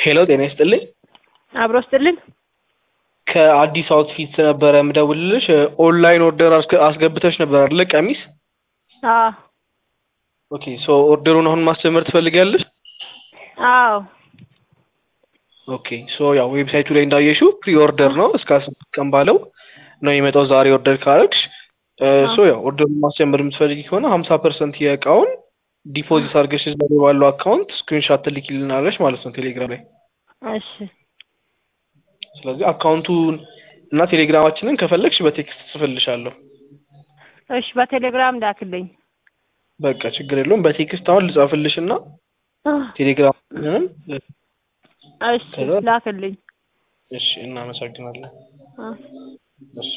ሄሎ ጤና ይስጥልኝ። አብሮ ስጥልን። ከአዲስ አውትፊት ነበረ የምደውልልሽ። ኦንላይን ኦርደር አስገ- አስገብተሽ ነበር አይደለ? ቀሚስ። አዎ ኦኬ ሶ ኦርደሩን አሁን ማስጀመር ትፈልጊያለሽ? አዎ ኦኬ ሶ ያው ዌብሳይቱ ላይ እንዳየሽው ፕሪ ኦርደር ነው እስከ አስር ቀን ባለው ነው የሚመጣው። ዛሬ ኦርደር ካረግሽ ሶ ያው ኦርደሩን ማስጀመር የምትፈልጊ ከሆነ ሀምሳ ፐርሰንት የእቃውን ዲፖዚት አድርገሽ እዛ ላይ ባለው አካውንት ስክሪንሻት ትልኪልናለሽ ማለት ነው ቴሌግራም ላይ። እሺ ስለዚህ አካውንቱን እና ቴሌግራማችንን ከፈለግሽ በቴክስት ጽፍልሻለሁ። እሺ በቴሌግራም ላክልኝ። በቃ ችግር የለውም። በቴክስት አሁን ልጻፍልሽ እና ቴሌግራምንም እሺ ላክልኝ። እሺ፣ እናመሰግናለን። አ እሺ